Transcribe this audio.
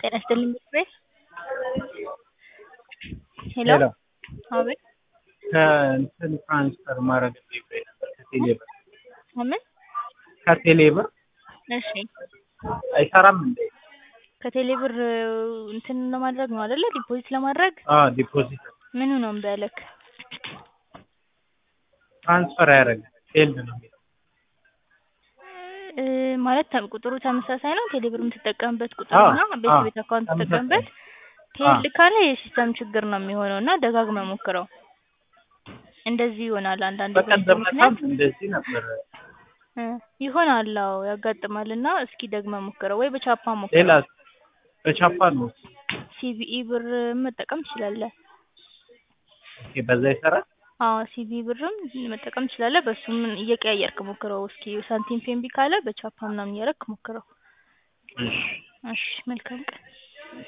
ጤና ይስጥልኝ ምክሬ ሄሎ ሄሎ አቤት ከእንትን ትራንስፈር ማድረግ ፈልጌ ነበር ከቴሌ ብር ከምን ከቴሌ ብር እሺ አይሰራም እንዴ? ከቴሌ ብር እንትን ለማድረግ ነው አይደለ ዲፖዚት ለማድረግ አዎ ዲፖዚት ምኑ ነው እምቢ ያለክ ትራንስፈር አያደርግም ፌልድ ነው የሚለው እ ማለት ተ- ቁጥሩ ተመሳሳይ ነው ቴሌ ብር የምትጠቀምበት ቁጥር አዎ፣ እና አዎ፣ ቤት ቤት አካውንት ተመሳሳይ የምትጠቀምበት አዎ። ፌልድ ካለ የሲስተም ችግር ነው የሚሆነው እና ደጋግመህ ሞክረው እንደዚህ ይሆናል አንዳንዴ በዚህ በቀደም ምክንያት ዕለታም እንደዚህ ነበር። እ ይሆናል አዎ ያጋጥማል እና እስኪ ደግመህ ሞክረው ወይ በቻፓ ሞክረው ሌላ በቻፓ ነው ሲቢኢ ብር መጠቀም ትችላለህ ኦኬ፣ በዛ ይሰራል። አዎ ሲቢኢ ብርም መጠቀም ትችላለህ በሱም እየቀያየርክ ሞክረው እስኪ ሳንቲም ፔ እምቢ ካለ በቻፓ ምናምን እያደረግክ ሞክረው እሺ እሺ መልካም ቀን